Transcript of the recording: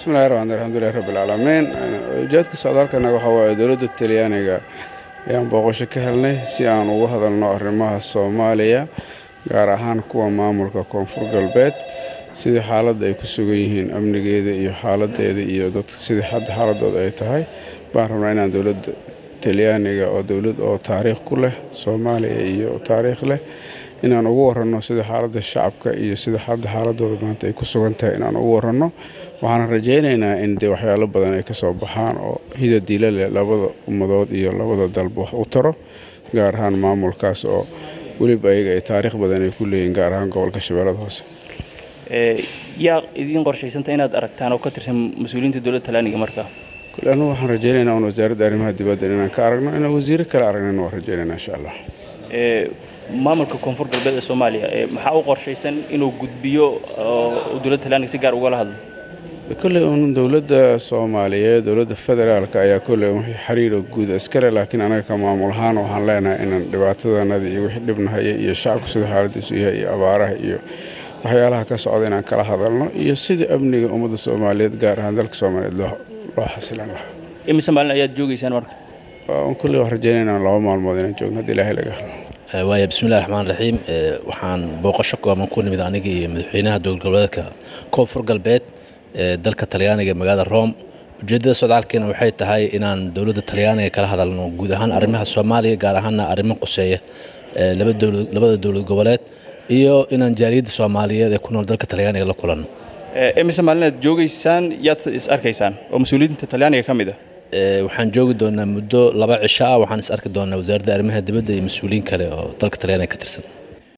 bismillahi raxmaan alxamdulilahi rabbi alcaalamiin ujeedka socdaalkana waxaa waaye dowladda talyaaniga ayaan booqasho ka helnay si aan uga hadalno arrimaha soomaaliya gaar ahaan kuwa maamulka koonfur galbeed sidii xaaladda ay ku sugan yihiin amnigeeda iyo xaaladeeda iyo dadka sidii hadda xaaladooda ay tahay baan rabnaa inaan dowladda talyaaniga oo dowlad oo taariikh ku leh soomaaliya iyo taariikh leh inaan ugu waranno sida xaaladda shacabka iyo sida hadda xaaladooda maanta ay ku sugan tahay inaan ugu waranno waxaan rajaynaynaa in dee waxyaalo badan ay kasoo baxaan oo hida diila leh labada ummadood iyo labada dalba wax u taro gaar ahaan maamulkaas oo weliba ayaga ay taariikh badan ay ku leeyihin gaar ahaan gobolka shabeellada hoose yaa idiin qorshaysanta inaad aragtaan oo ka tirsan mas-uuliyiinta dowladda talyaaniga markaa kule anugu waxaan rajaynaynaa un wasaaradda arrimaha dibadda inaan ka aragno inaan wasiiro kale aragnayna waan rajaynaynaa insha allah maamulka koonfur galbeed ee soomaaliya maxaa u qorshaysan inuu gudbiyo oo dowladda talyaaniga si gaar ugala hadlo kolley un dowladda soomaaliyeed dowladda federaalka ayaa kolley wixii xiriiro guud iskale laakiin anaga ka maamul ahaan waxaan leenahay inaan dhibaatadanada iyo wixii dhibnahaya iyo shacabku sida xaaladiisu yahay iyo abaaraha iyo waxyaalaha ka socda inaan kala hadalno iyo sidii amniga ummadda soomaaliyeed gaar ahaan dalka soomaaliyeed loo xasilan lahaa imise maalin ayaad joogaysaan marka kulley waan rajaynayna laba maalmood inaan joogno haddii ilaahay laga helo waaya bismillahi raxmaan raxiim waxaan booqasho kooban ku nimid aniga iyo madaxweynaha dowlad goboleedka koonfur galbeed ee dalka talyaaniga ee magaalada rome ujeeddada socdaalkeena waxay tahay inaan dowladda talyaaniga kala hadalno guud ahaan arrimaha soomaaliya gaar ahaana arrimo quseeya labada dowlad goboleed iyo inaan jaaliyadda soomaaliyeed ee ku nool dalka talyaaniga la kulanno imise maalin aad joogaysaan yaad is arkaysaan oo mas-uuliyiinta talyaaniga ka mid ah waxaan joogi doonaa muddo laba cisho ah waxaan is arki doonaa wasaaradda arrimaha dibadda iyo mas-uuliyiin kale oo dalka talyaaniga ka tirsan